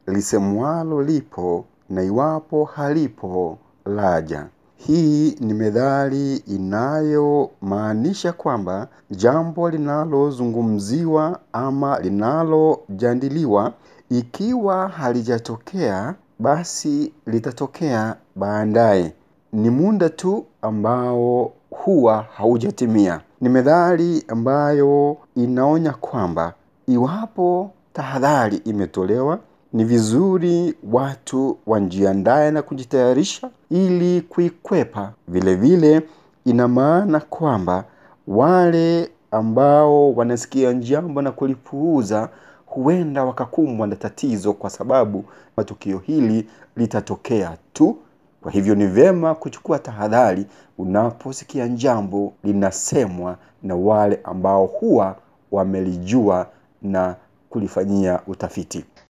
lisemwalo lipo na iwapo halipo laja. Hii ni methali inayomaanisha kwamba jambo linalozungumziwa ama linalojadiliwa ikiwa halijatokea basi litatokea baadaye. Ni muda tu ambao huwa haujatimia. Ni methali ambayo inaonya kwamba iwapo tahadhari imetolewa ni vizuri watu wajiandae na kujitayarisha ili kuikwepa. Vile vile ina maana kwamba wale ambao wanasikia jambo na kulipuuza huenda wakakumbwa na tatizo kwa sababu tukio hili litatokea tu. Kwa hivyo ni vyema kuchukua tahadhari unaposikia jambo linasemwa na wale ambao huwa wamelijua na kulifanyia utafiti.